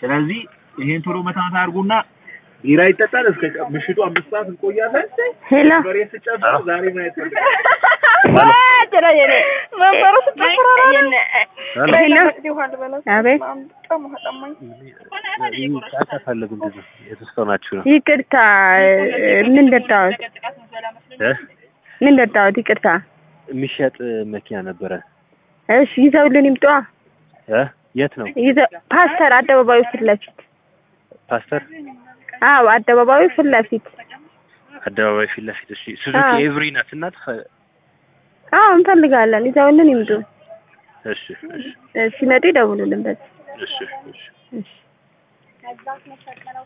ስለዚህ ይሄን ቶሎ መታመት አድርጉና ቢራ ይጠጣል። እስከ ቀ- ምሽቱ አምስት ሰዓት እንቆያለን። ሄሎ በሬ ስጨፍሩ ዛሬ ማየት ፈልጋለሁ። አቤት ፈልግ እንደዚህ የተስከናችሁ ነው ይቅርታ ምን ጠጣሁት እ ምን ጠጣሁት ይቅርታ የሚሸጥ መኪና ነበረ እሺ ይዘውልን ይምጧ እ የት ነው ይዘው ፓስተር አደባባዩ ፊት ለፊት ፓስተር አዎ አደባባዩ ፊት ለፊት አደባባይ ፊት ለፊት እሺ ሱዙኪ አዎ። ኤቭሪ ናት እናት አዎ እንፈልጋለን ይዘውልን ይምጡ እሺ እሺ ሲመጡ ይደውሉልን በዚህ እሺ እሺ እሺ